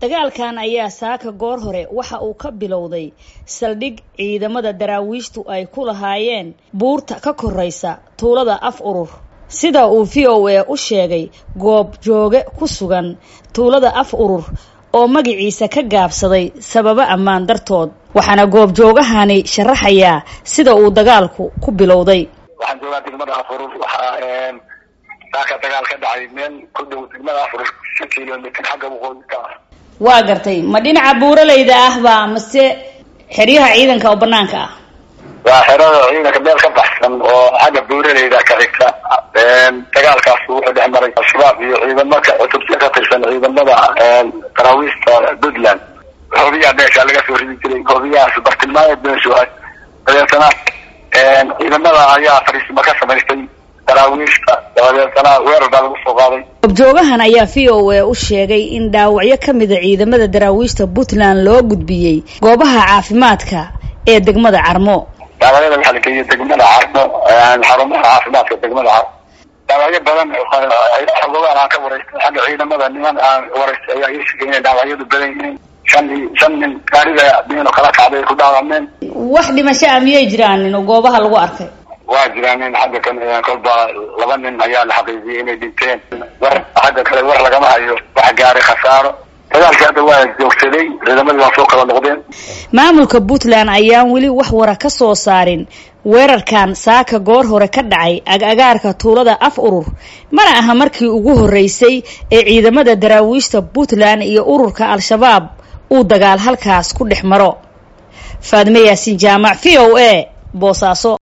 dagaalkan ayaa saaka goor hore waxa uu ka bilowday saldhig ciidamada daraawiishtu ay ku lahaayeen buurta ka koraysa tuulada af urur sida uu v o a u sheegay goob jooge ku sugan tuulada af urur oo magaciisa ka gaabsaday sababo ammaan dartood waxaana goobjoogahani sharaxayaa sida uu dagaalku ku bilowday waxaan joogaa degmada afurur waxaa saaka dagaal ka dhacay meel ku dhow degmada afurur shan kilomitr xagga waqooyi ka ah waa gartay ma dhinaca buuraleyda ahba mase xeryaha ciidanka oo banaanka ah waa xerada ciidanka meel ka baxsan oo xagga buuraleyda ka xigta dagaalkaas wuxuu dhex maray al-shabaab iyo ciidamaka cutubta ka tirsan ciidamada daraawiista puntland hoobiyaa meesha laga soo ridi jiray hoobiyahaas bartilmaameed meeshu ah dabeetana ciidamada ayaa fariisimo ka samaystay daraawiishta dabadeetana weerar baa lagu soo qaaday goobjoogahan ayaa v o a u sheegay in dhaawacyo ka mida ciidamada daraawiishta puntland loo gudbiyey goobaha caafimaadka ee degmada carmo dhaawacyada waxaa la geeyay degmada carmo xarumaha caafimaadka degmada carmo dhaawacyo badan xogogaan aan ka waraystay xagga ciidamada niman aan waraystay ayaa ii sheegay inay dhaawacyadu badan yihiin shan shan nin gaarida diino kala kacday ku dhaawameen wax dhimasho ah miyay jiraan nin oo goobaha lagu arkay waa jiraan nin xagga kan kolba laba nin ayaa la xaqiijiyay inay dhinteen war xagga kale war lagama hayo wax gaaray khasaaro dagaalkii hadda waa joogsaday ciidamadii waa soo kala noqdeen maamulka puntland ayaan weli wax wara ka soo saarin weerarkan saaka goor hore ka dhacay ag-agaarka tuulada af urur mana aha markii ugu horreysay ee ciidamada daraawiishta puntland iyo ururka al-shabaab uu dagaal halkaas ku dhex maro faadime yaasiin jaamac v o a boosaaso